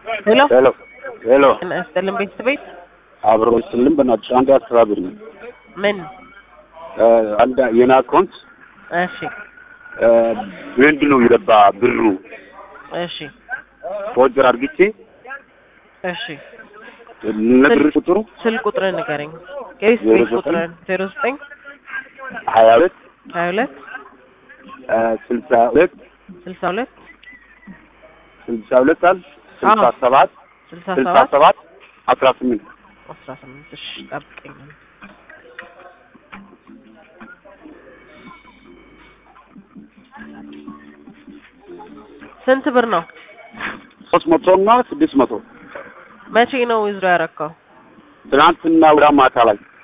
ሄሎ ሄሎ ሄሎ ጤና ይስጥልን ቤተሰቤት አብሮ ስልም በእናትሽ አንድ አስተባብር ነው ምን አንድ የኔ አካውንት እሺ ምንድን ነው የገባ ብሩ እሺ ፎርጀር አድርግቼ እሺ ነግር ቁጥሩ ስልክ ቁጥርን ንገረኝ የቤት ቤት ቁጥርን ዜሮ ዘጠኝ ሀያ ሁለት ሀያ ሁለት ስልሳ ሁለት ስልሳ ሁለት ስልሳ ሁለት አል ስልሳ አዎ። ሰባት ስልሳ ስልሳ ሰባት ሰባት አስራ ስምንት አስራ ስምንት እሺ ጠብቀኝ ስንት ብር ነው ሶስት መቶ እና ስድስት መቶ መቼ ነው ዊዝድሮ ያረካው ትናንትና ወደ ማታ ላይ